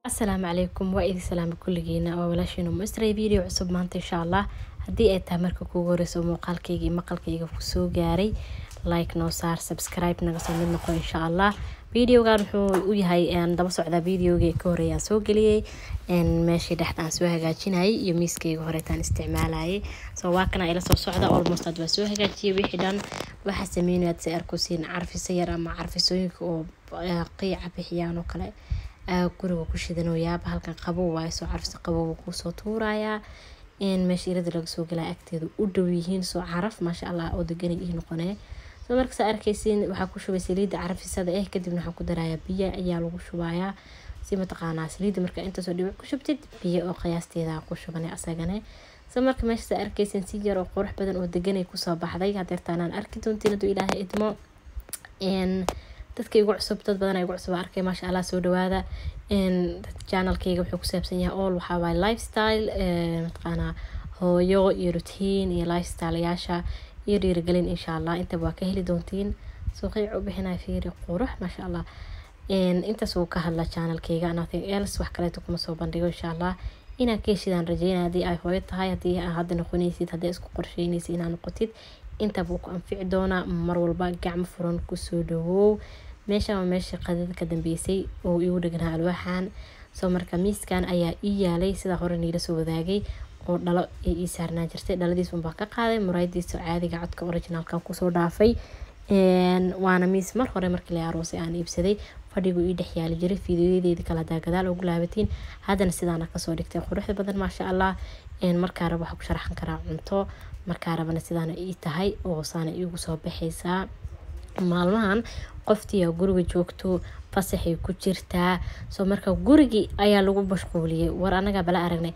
asalaamu calaykum waa idin salaama kulligiina waa walaashiina mastray video cusub maanta insha allah haddii ay tahay marka kuugu horeyso muuqaalkayga iyo maqalkayga kusoo gaaray like noo saar subscribe naga soo mid noqo insha allah videogan wuxuu u yahay daba socdaa videogii ka horeeyaan soo geliyey meeshii dhexda aan soo hagaajinayay iyo miiskayga horeetaan isticmaalayay so waa kana ila soo socda almost had waa soo hagaajiyay wixii dhan waxaa sameynayaad si arkusiin carfiso yar ama carfisooyinka oo qiica bixiyaan oo kale guriga ku shidanoyaaba halkan qabow waayo soo carfisa qabow kusoo tuurayaa in meesha irada laga soo galaa agteeda u dhow yihiin soo caraf maasha allah oo deganay ii noqonee soo markasaa arkaysiin waxaa ku shubay saliidda carafisada eh kadibna waxaan ku darayaa biyo ayaa lagu shubayaa si mataqaanaa saliidda marka intaasoo dhibic ku shubtid biyo oo qiyaasteeda ku shubane asagane soo marka meeshasaa arkaysiin si yar oo qurux badan oo deganay kusoo baxday hadeertaanaan arki doontiin hadduu ilaahay idmo dadka igu cusub dad badan igu cusub arkay maasha allah soo dhawaada janalkayga wuxuu ku saabsan yahay all waxaa waaye lifestyle mataqaanaa hooyo iyo routine iyo lifestyle yaasha iyo dhiirigelin insha allah intaba waa ka heli doontiin suuqiic u bixinaya fiiri qurux maasha allah intaas wuu ka hadla janalkayga nothing else wax kaleeto kuma soo bandhigo insha allah inaan ka heshidaan rajeynaya haddii ay hooyo tahay haddii aa hadda noqonaysid haddii isku qorsheynaysid inaad noqotid intaba wuu ku anfici doonaa mar walba gacmo furan kusoo dhawow meeshan waa meesha qadada ka dambeysay oo igu dheganaa alwaaxan soo marka miiskan ayaa ii yaalay sidaa hore niila soo wadaagay oo dhalo ay ii saarnaan jirtay dhaladiis unbaa ka qaaday muraayadiisa caadiga codka originalkan kusoo dhaafay waana miis mar hore markii la aroosay aan iibsaday fadhigu ii dhex yaali jiray fiidiyoyadeeda kale hadaa gadaal ugu laabatiin haddana sidaana kasoo dhigtay quruxda badan maasha allah markaa raba waxaa ku sharaxan karaa cunto markaa rabana sidaana ii tahay oo saana iigu soo baxaysaa maalmahan qoftiia guriga joogto fasaxay ku jirtaa soo marka gurigii ayaa lagu mashquuliyay war anagaa bala aragnay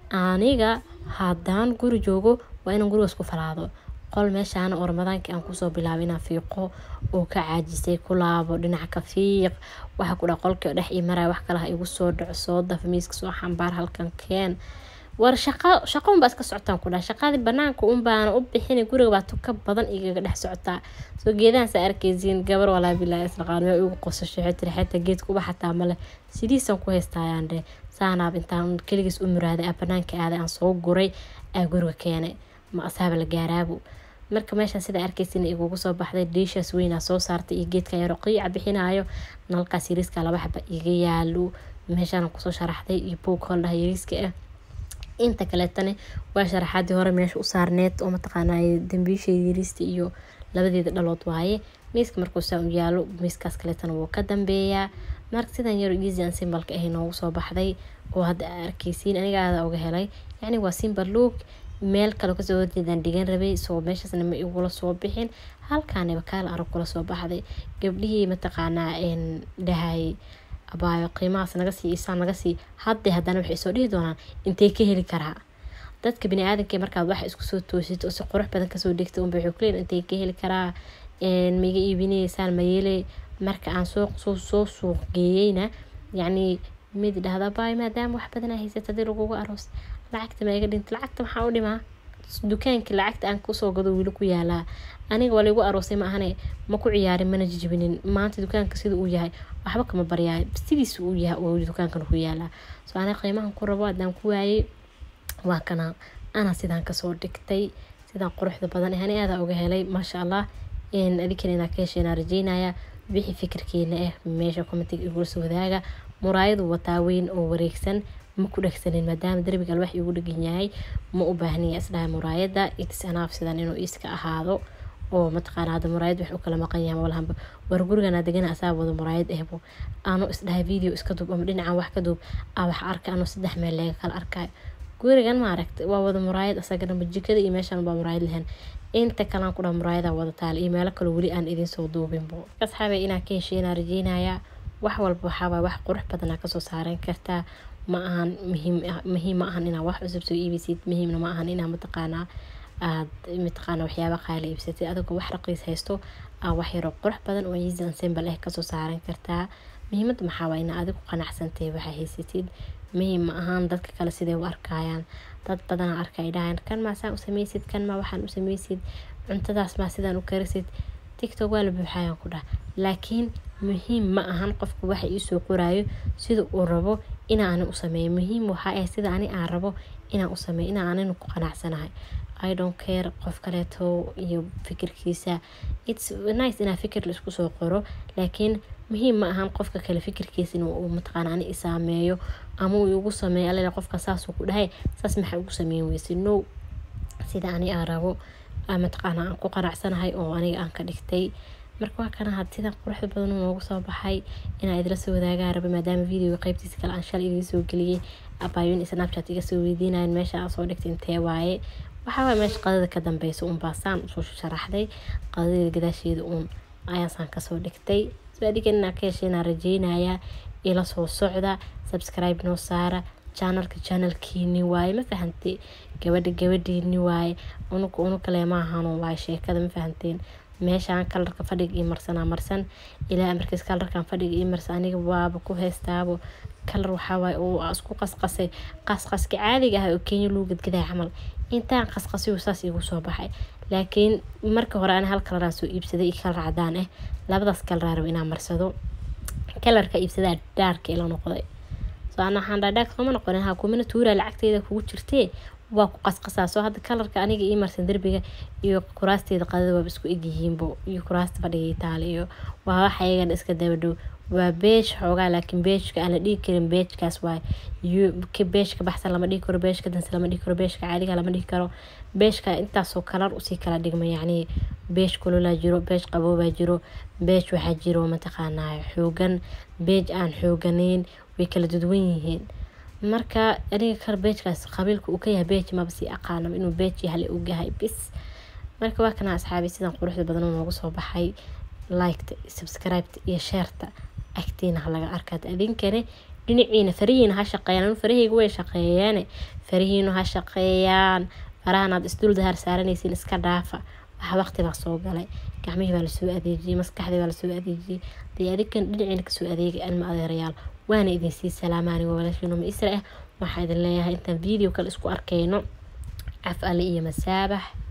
aniga haddaan guri joogo waa inaan gurigaas ku falaado qol meeshaana oo ramadaankii aan kusoo bilaabay inaan fiiqo oo ka caajisay ku laabo dhinaca ka fiiq waxaa ku dha qolkii oo dhex ii maraya wax kalaha igu soo dhaco soo daf miiska soo xambaar halkan keen war shaqo shaqo unbaa iska socotaan ku dhaha shaqadii banaanka unbaana u bixina guriga baa tuka badan igaga dhex socotaa soo geedahaasa arkaysiin gabar walaa bilaa islaqaanimo igu qosasho xitiri xetaa geedka uba xataa male sidiisan ku haystaayaan dheh saanaab intaan keligiis u muraaday aa banaanka aaday aan soo guray aa guriga keenay ma asaaba la gaaraabo marka meeshaan sida arkaysin igugu soo baxday dhiishaas weynaa soo saartay iyo geedka yaro qiica bixinayo nalkaas yariiska laba xaba iga yaalo meeshaan kusoo sharaxday iyo buug holdhaha yariiska ah inta kaleetana waa sharaxaadii hore meesha u saarneed oo mataqaanay dambiisheeda yariista iyo labadeeda dhalood waaye miiska markuu saa u yaalo miiskaas kaleetana wuu ka dambeeyaa marka sidan yaro easy an simbalka ahay noogu soo baxday oo hadda arkaysiin aniga aada uga helay yacni waa simbal look meel kale kasoo horjeedaan dhigan rabay soo meeshaasna ma igula soo bixin halkaaniba kaal arag kula soo baxday gabdhihii mataqaanaa dhahay abaayo qiimahaas naga sii isaan naga sii hadday haddana waxay soo dhihi doonaan intee ka heli karaa dadka bini-aadanka markaad wax isku soo toosid oo si qurux badan kasoo dhigta unba waxay kuleeyihin intee ka heli karaa maiga iibinaysaan mayeele marka aan soo soo soo suuq geeyeyna yacni mid dhahda baay maadaama wax badan aa haysata hadii lagugu aroos lacagta ma iga dhinta lacagta maxaa u dhimaa dukaankii lacagta aan kusoo gado wili ku yaalaa aniga waa laigu aroosay ma ahane ma ku ciyaarin mana jijibinin maanta dukaanka sida uu yahay waxba kama baryaay sidiisa uu yahay oo dukaankan ku yaalaa soo aniga qiimahan ku rabo haddaan ku waayey waa kana anaa sidaan kasoo dhigtay sidaan quruxda badan ani aadaa uga helay maasha allah adinkana inaa ka hesheenaa rajeynaya wixii fikirkeena ah meesha commentiga igula soo wadaaga muraayadu wataa weyn oo wareegsan ma ku dhegsanin maadaama darbiga alwax igu dhegan yahay ma u baahniya isdhaha muraayada itis anaaf sidan inuu iska ahaado oo mataqaana hadda muraayad wax u kala maqan yahay walhanba war gurigana degana asaa wada muraayad ehbo aanu isdhaha video iska duub ama dhinacan wax ka duub aa wax arka anuu saddex meel leega kala arkayo gurigan maaragta waa wada muraayad asagana jikada iyo meeshan baa muraayad lahayn inta kalaan ku dhaha muraayada wada taal iyo meelo kale weli aan idinsoo duubinbo asxaabay inaa ka hesheynaa rajeynayaa wax walba waxaawaa wax qurux badanaa kasoo saaran kartaa ma ahan muhiim muhiim ma ahan inaa wax cusub soo iibisid muhiimna ma ahan inaa mataqaanaa aad mataqaana waxyaaba qaali iibsatid adigoo wax raqiis haysto aa wax yaroo qurux badan oo easy simple ah kasoo saaran kartaa muhiimada maxaa waa inaa adigu qanacsantay waxaa haysatid muhiim ma ahaan dadka kale siday u arkayaan dad badana arkay dhahayan kan maa saan u sameysid kan maa waxaan u sameysid cuntadaas maa sidaan u karisid tiktok waa la buuxayaan ku dhah laakiin muhiim ma ahan qofku waxa iisoo qoraayo sida uu rabo inaa ani u sameeyo muhiim waxaa ah sida ani aan rabo inaan u sameeyo inaan anina ku qanacsanahay i don't care qof kaleeto iyo fikirkiisa its nice inaa fikir la isku soo qoro laakiin muhiim ma ahan qofka kale fikirkiisa in uu mataqaana ani isaameeyo ama uu igu sameeyo alala qofka saasuu ku dhahay saas maxaa ugu sameyn weyse no sida ani aan rabo mataqaana aan ku qanacsanahay oo aniga aan ka dhigtay marka waa kana had sidan quruxda badan noogu soo baxay inaa idila soo wadaagaa raba maadaama videoga qeybtiisa kale aan shalay idiin soo geliyey abaayun snapchat iga soo weydiinayan meesha aan soo dhigtay intee waaye waxaa waay meesha qadada ka dambeysa uun baasaan usoo sharaxday qadadeeda gadaasheeda uun ayaasaan kasoo dhigtay so adigan inaa ka heshay inaan rajeynayaa ila soo socda subscribe noo saara janalka janalkiini waaye ma fahantay gabadha gabadhiini waaye unuka unukale maahano waaye sheekada ma fahanteen meeshaan kalarka fadhiga ii marsanaa marsan ilaa markiis kalarkan fadhiga ii marsan aniga waaba ku heestaabo kalar waxawaaye oo isku qasqasay qasqaska caadiga ah oo kenya lagu gadgadaa camal intaan qasqasiyo saas igu soo baxay laakiin marka hore ani hal kalaraa soo iibsaday iyo kalar cadaan ah labadaas kalaraa rabo inaan marsado kalarka iibsadaa dhaarka ila noqday soo ana waxaan dhaadhaag sooma noqonin ha kumina tuuraa lacagteeda kugu jirtee waa ku qasqasaa soo hadda kalarka aniga ii marsan derbiga iyo kuraasteeda qadada waaba isku egyihiinbo iyo kuraasta fadhiga itaali iyo waa waxa iyagan iska daba dhow waa beej xoogaa laakiin beejka aan la dhihi karin beejkaas waay beejka baxsan lama dhihi karo beejka danse lama dhihi karo beejka caadiga lama dhihi karo beejka intaasoo kalar usii kala dhigma yacni beej kulolaa jiro beej qaboobaa jiro beej waxaa jiro mataqaanaa xoogan beej aan xooganayn way kala duduwan yihiin marka aniga kar beejkaas qabiilka uu ka yahay beej maba sii aqaanaba inuu beej yahay uu yahay bis marka waa kana asxaabi sidan quruxda badan noogu soo baxay liketa subscribeta iyo sheerta agtiina ha laga arkaad adinkane dhinaciina farihiina ha shaqeeyaan anu farahayga way shaqeeyaane farihiinu ha shaqeeyaan farahanaad isdul dahar saaranaysiin iska dhaafa waxa waqti baa soo galay gacmihii baa lasoo adeejiyey maskaxdii baa lasoo adeejiyey dee adigan dhinaciina kasoo adeegay alma adeerayaal waana idin sii salaama anigo walaashiinuma isra ah waxaa idin leeyahay intaan video kale isku arkayno caf alle iyo masaabax